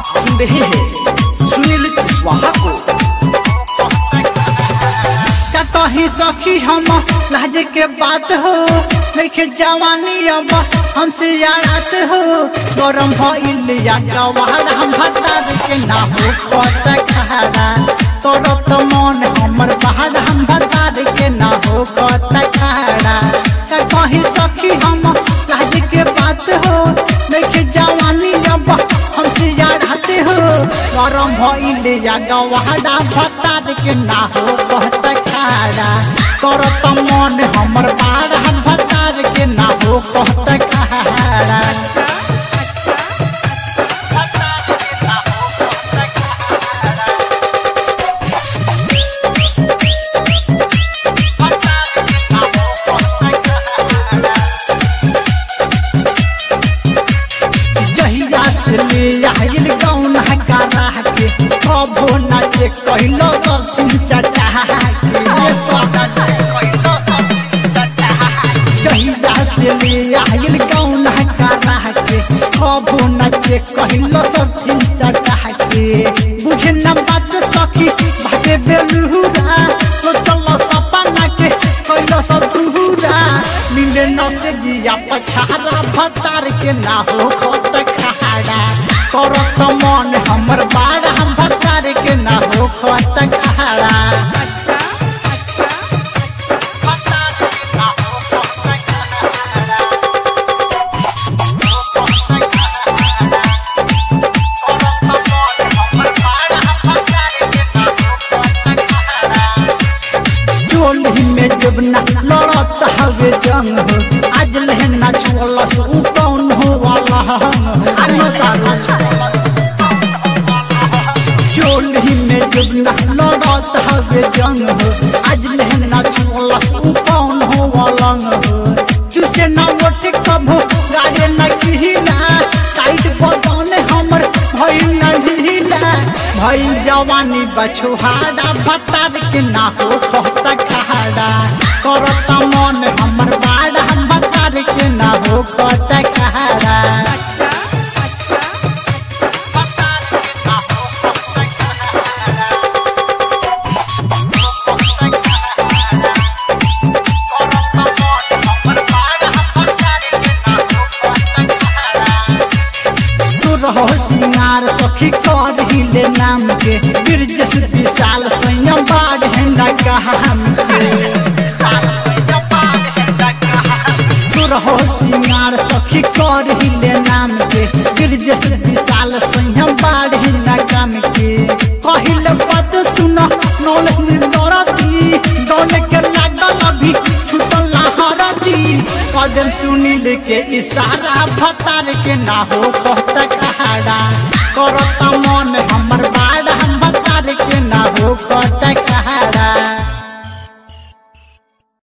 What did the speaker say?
आप सुन रहे हैं सुनील कुशवाहा को का कहीं सखी हम लाज के बात हो देखे जवानी अब हमसे यारात हो गरम भइल या गवार हम भतार के ना हो कत खारा तोर तो मन हमर बाहर हम भतार के ना हो कत खारा का कहीं सखी हम लाज के बात हो देखे जवानी अब हमसे यारात हो गरम भइल या गवारा भतार के ना हो कत खारा तोर तो मन हमर बार हम भतार के ना हो कत खारा जहिया से ले आइल गौन हकारा के कबो नाचे कहलो दर्शन सटा के ये स्वागत कहलो दर्शन सटा जहिया से ले आइल गौन हकारा के कबो नाचे कहलो दर्शन सटा के बुझे न बात सखी भागे बेलुरा सोचल सपना के कहलो सतुरा मिले न से जिया पछारा भतार के ना हो खत खाड़ा करत मन हमर बार हम भतार के ना हो खत खाड़ा टोली में जब ना लड़त हवे जंग हो आज लहना छोलस उ कौन हो वाला हम आनो तारो टोली में जब ना लड़त हवे जंग हो आज लहना छोलस उ कौन हो वाला हो चुसे ना वोट कभो राजे न किहिला टाइट बदन हमर भइल न ढीला भइल जवानी बछुहाड़ा भतार के ना हो खत खाड़ा करत मन हमर बाड़ा हम भतार के ना हो खत खाड़ा रहो सिंगार सखी कर हिले नाम के गिरजस विशाल स्वयं बाढ़ है न कहाम के रहो सिंगार सखी कर हिले नाम के गिरजस विशाल स्वयं बाढ़ है न काम के कहिल पद सुन नौल निर्दरती दौड़ के लागल अभी छुटल लहरती कदम सुनील के इशारा भतार के ना हो कह